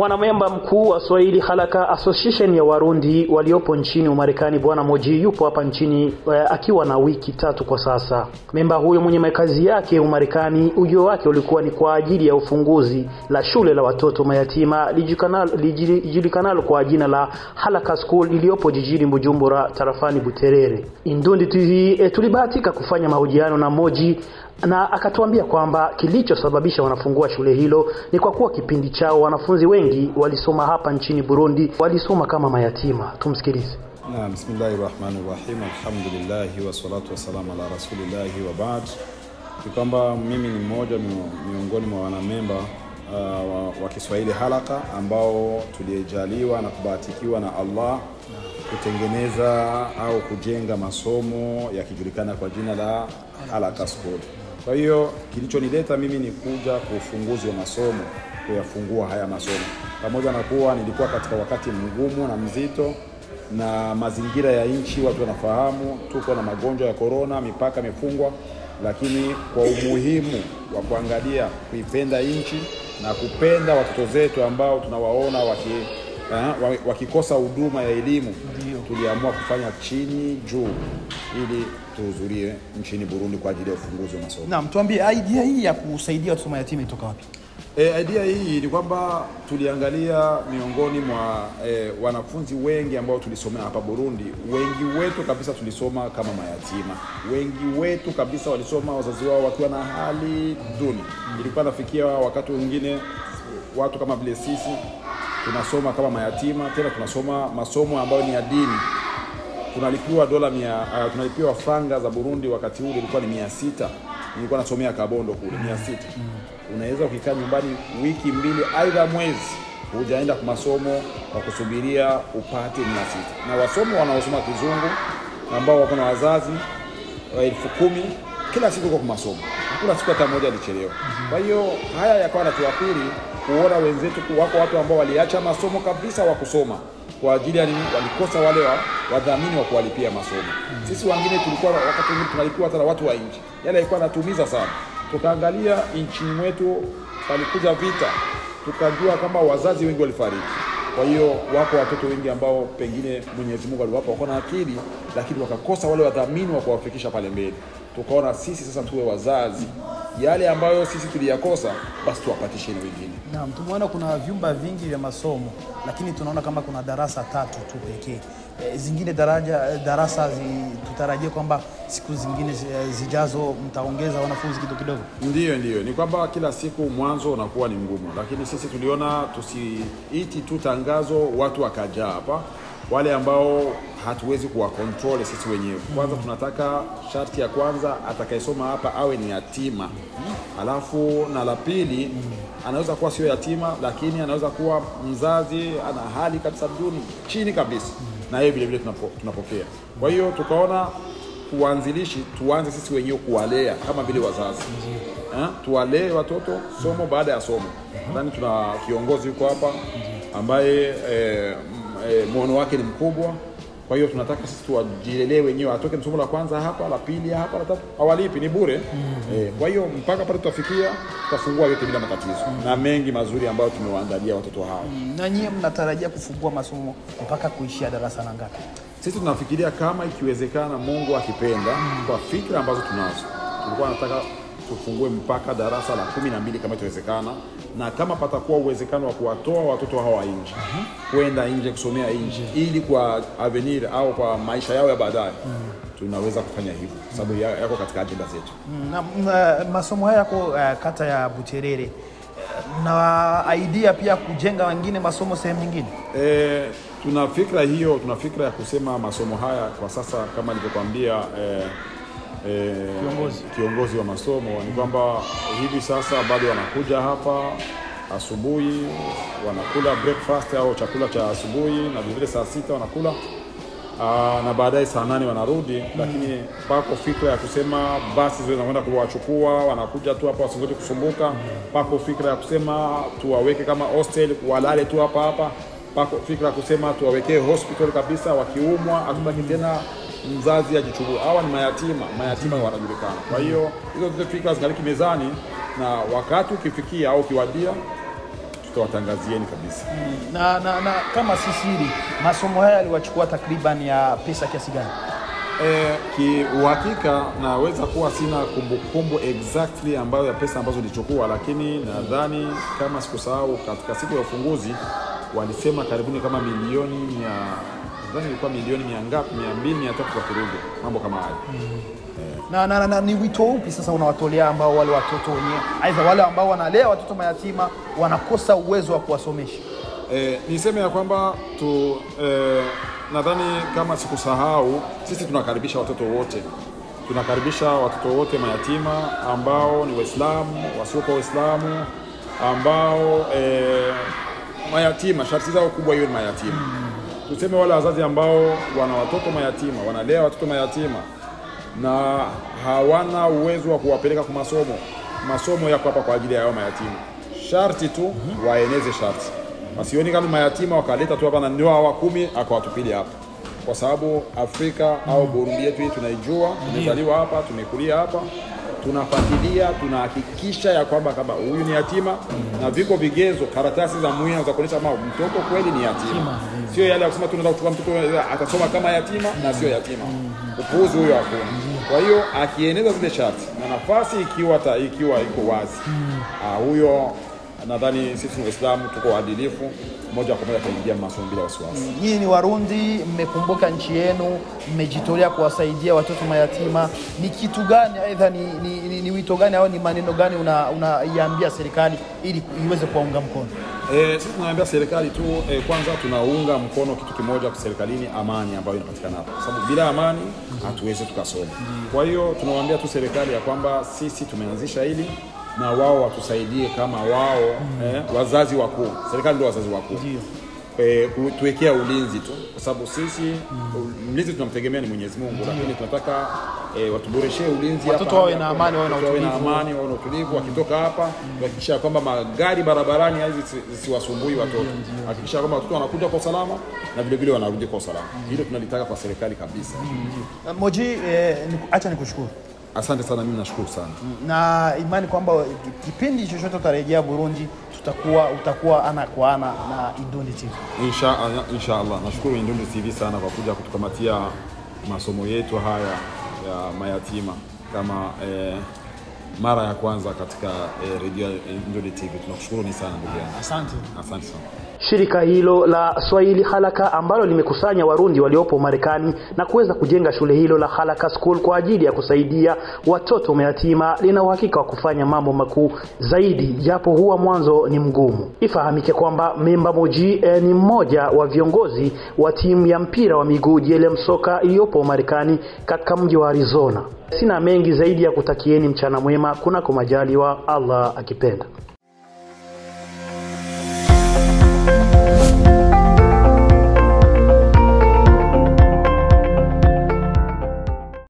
Mwanamemba mkuu wa Swahili Halaka Association ya Warundi waliopo nchini Umarekani, Bwana Moji yupo hapa nchini uh, akiwa na wiki tatu kwa sasa. Memba huyo mwenye makazi yake Umarekani, ujio wake ulikuwa ni kwa ajili ya ufunguzi la shule la watoto mayatima lijulikanalo kwa jina la Halaka School iliyopo jijini Bujumbura tarafani Buterere. Indundi TV e, tulibahatika kufanya mahojiano na Moji na akatuambia kwamba kilichosababisha wanafungua shule hilo ni kwa kuwa kipindi chao wanafunzi wengi walisoma hapa nchini Burundi walisoma kama mayatima. Tumsikilize. Naam, bismillahi rahmani rahim, alhamdulillahi wassalatu wassalamu ala rasulillahi wa baad. Ni kwamba mimi ni mmoja miongoni mwa wanamemba uh, wa, wa Kiswahili Halaka ambao tulijaliwa na kubahatikiwa na Allah kutengeneza au kujenga masomo yakijulikana kwa jina la Halaka School. Kwa hiyo kilichonileta mimi ni kuja kwa ufunguzi wa masomo, kuyafungua haya masomo, pamoja na kuwa nilikuwa katika wakati mgumu na mzito na mazingira ya nchi, watu wanafahamu tuko na magonjwa ya korona, mipaka imefungwa, lakini kwa umuhimu wa kuangalia kuipenda nchi na kupenda watoto zetu ambao tunawaona waki eh, wakikosa huduma ya elimu, tuliamua kufanya chini juu ili tuhudhurie nchini Burundi kwa ajili ya ufunguzi wa masomo. Naam, tuambie idea hii ya kusaidia watoto mayatima itoka wapi? E, idea hii ni kwamba tuliangalia miongoni mwa e, wanafunzi wengi ambao tulisomea hapa Burundi, wengi wetu kabisa tulisoma kama mayatima, wengi wetu kabisa walisoma wazazi wao wakiwa na hali duni. Ilikuwa nafikia wakati mwingine watu kama vile sisi tunasoma kama mayatima, tena tunasoma masomo ambayo ni ya dini tunalipiwa dola mia, uh, tunalipiwa franga za Burundi wakati ule ilikuwa ni mia sita. Nilikuwa nasomea Kabondo kule mia sita. Unaweza ukikaa nyumbani wiki mbili aidha mwezi hujaenda kwa masomo kwa kusubiria upate mia sita, na wasomo wanaosoma kizungu ambao wako na wazazi elfu kumi kila siku kwa masomo, hakuna siku hata moja alichelewa. Kwa hiyo haya yakawa natuathiri kuona wenzetu wako watu ambao waliacha masomo kabisa wa kusoma kwa ajili ya nini? Walikosa wale wa, wadhamini wa kuwalipia masomo. Sisi wengine tulikuwa wakati mwingine tunalipiwa hata na watu wa nje, yale yalikuwa yanatuumiza sana. Tukaangalia nchini mwetu palikuja vita, tukajua kama wazazi wengi walifariki. Kwa hiyo wako watoto wengi ambao pengine Mwenyezi Mungu aliwapa wako na akili, lakini wakakosa wale wadhamini wa kuwafikisha pale mbele. Tukaona sisi sasa tuwe wazazi, yale ambayo sisi tuliyakosa, basi tuwapatishe na wengine. Naam, tumeona kuna vyumba vingi vya masomo lakini tunaona kama kuna darasa tatu tu pekee. E, zingine daraja darasa zi, tutarajie kwamba siku zingine zijazo mtaongeza wanafunzi kidogo kidogo. Ndiyo, ndiyo, ni kwamba kila siku mwanzo unakuwa ni mgumu, lakini sisi tuliona tusiiti tu tangazo watu wakajaa hapa, wale ambao hatuwezi kuwakontrol sisi wenyewe. Kwanza tunataka sharti ya kwanza atakayesoma hapa awe ni yatima, alafu na la pili anaweza kuwa sio yatima, lakini anaweza kuwa mzazi ana hali kabisa duni chini kabisa, na yeye vile vile tunapo, tunapokea. Kwa hiyo tukaona uanzilishi tuanze sisi wenyewe kuwalea kama vile wazazi eh, tuwalee watoto somo baada ya somo. Nadhani tuna kiongozi yuko hapa ambaye eh, eh, mwono wake ni mkubwa kwa hiyo tunataka sisi tuwajilelee wenyewe, atoke somo la kwanza hapa, la pili hapa, la tatu, hawalipi ni bure. mm-hmm. E, kwa hiyo mpaka pale tutafikia, tutafungua yote bila matatizo mm-hmm. na mengi mazuri ambayo tumewaandalia watoto hao. Mm, na nyie mnatarajia kufungua masomo mpaka kuishia darasa la ngapi? Sisi tunafikiria kama ikiwezekana, Mungu akipenda, mm-hmm. kwa fikra ambazo tunazo, tulikuwa nataka tufungue mpaka darasa la kumi na mbili kama itawezekana, na kama patakuwa uwezekano wa kuwatoa watoto hawa nje kwenda nje kusomea nje, ili kwa avenir au kwa maisha yao ya baadaye tunaweza kufanya hivyo, sababu ya- yako katika ajenda zetu. Mm, na, na, masomo haya yako uh, kata ya Buterere na idea pia kujenga wengine masomo sehemu nyingine. E, tuna fikra hiyo, tuna fikra ya kusema masomo haya kwa sasa, kama nilivyokuambia e, e, Kiongozi. kiongozi wa masomo ni kwamba hivi sasa bado wanakuja hapa asubuhi, wanakula breakfast au chakula cha asubuhi, na vilevile saa sita wanakula Aa, na baadaye saa nane wanarudi, lakini pako fikra ya kusema basi ziwe zinakwenda kuwachukua, wanakuja tu hapa wasingoje kusumbuka. Pako fikra ya kusema tuwaweke kama hostel, walale tu hapa hapa. Pako fikra ya kusema tuwawekee hospital kabisa, wakiumwa hatutaki tena mzazi ajichukue. Hawa ni mayatima, mayatima wanajulikana. Kwa hiyo hizo zote fikra zingaliki mezani, na wakati ukifikia au ukiwadia tutawatangazieni kabisa. na, na, na kama si siri, masomo haya yaliwachukua takriban ya pesa kiasi gani? E, kiuhakika naweza kuwa sina kumbukumbu exactly ambayo ya pesa ambazo nilichukua, lakini nadhani kama sikusahau, katika siku ya ufunguzi walisema karibuni kama milioni mia nadhani ilikuwa milioni mia ngapi, mia mbili mia tatu kwa kirugo, mambo kama hayo. na, na, na, na ni wito upi sasa unawatolea ambao wale watoto wenyewe aidha wale ambao wanalea watoto mayatima wanakosa uwezo wa kuwasomesha? E, niseme ya kwamba tu e, nadhani kama sikusahau, sisi tunakaribisha watoto wote, tunakaribisha watoto wote mayatima ambao ni Waislamu, wasiokuwa Waislamu, ambao e, mayatima, sharti zao kubwa hiyo ni mayatima. Tuseme wale wazazi ambao wana watoto mayatima, wanalea watoto mayatima na hawana uwezo wa kuwapeleka kwa masomo. Masomo yako hapa kwa ajili ya hao mayatima, sharti tu waeneze sharti, wasioni kama mayatima wakaleta tu hapa na ndio hawa kumi akawatupilia hapa, kwa sababu Afrika au Burundi yetu hii tunaijua, tumezaliwa hapa, tumekulia hapa, tunafuatilia, tunahakikisha ya kwamba kama huyu ni yatima na viko vigezo, karatasi za muhimu za kuonyesha kama mtoto kweli ni yatima, sio yale ya kusema tunataka kuchukua mtoto atasoma kama yatima na sio yatima. Upuuzi huyo hakuna. Kwa hiyo akieneza zile sharti na nafasi ikiwa ta, ikiwa iko wazi ah, huyo nadhani sisi ni Waislamu tuko waadilifu, moja kwa moja ataingia masomo bila wasiwasi. Nyinyi ni Warundi, mmekumbuka nchi yenu, mmejitolea kuwasaidia watoto mayatima. Ni kitu gani aidha ni, ni, ni, ni wito gani au ni maneno gani unaiambia una serikali ili iweze kuwaunga mkono? E, sisi tunaambia serikali tu e, kwanza tunaunga mkono kitu kimoja kwa serikalini, amani ambayo inapatikana hapa, kwa sababu bila amani hatuwezi tukasoma. Kwa hiyo tunawaambia tu serikali ya kwamba sisi tumeanzisha hili na wao watusaidie kama wao eh, wazazi wakuu. Serikali ndio wazazi wakuu e, tuwekea ulinzi tu, kwa sababu sisi mlinzi tunamtegemea ni Mwenyezi Mungu, lakini tunataka e, watuboreshee ulinzi Watoto hapa, wawe hapa, na amani, wawe na watoto wawe na utulivu. amani, wawe na utulivu. Wakitoka hapa tuhakikisha kwamba magari barabarani hizi zisi- zisiwasumbui watoto, hakikisha kwamba watoto wanakuja kwa usalama na vile vile wanarudi kwa usalama. Hilo tunalitaka kwa serikali kabisa. Moji, eh, niku- acha nikushukuru Asante sana, mimi nashukuru sana. na imani kwamba kipindi chochote utarejea Burundi tutakuwa utakuwa ana kwa ana na Idundi TV. Insha, insha Allah. Nashukuru Indundi TV sana kwa kuja kutukamatia masomo yetu haya ya mayatima kama eh, mara ya kwanza katika eh, redio ya Indundi TV. Tunakushukuru ni sana ndugu yangu, Asante. asante sana. Shirika hilo la Swahili Halaka ambalo limekusanya Warundi waliopo Marekani na kuweza kujenga shule hilo la Halaka School kwa ajili ya kusaidia watoto mayatima lina uhakika wa kufanya mambo makuu zaidi, japo huwa mwanzo ni mgumu. Ifahamike kwamba Memba Moji eh, ni mmoja wa viongozi wa timu ya mpira wa miguu JLM Soka iliyopo Marekani katika mji wa Arizona. Sina mengi zaidi ya kutakieni mchana mwema kunako majaliwa, Allah akipenda.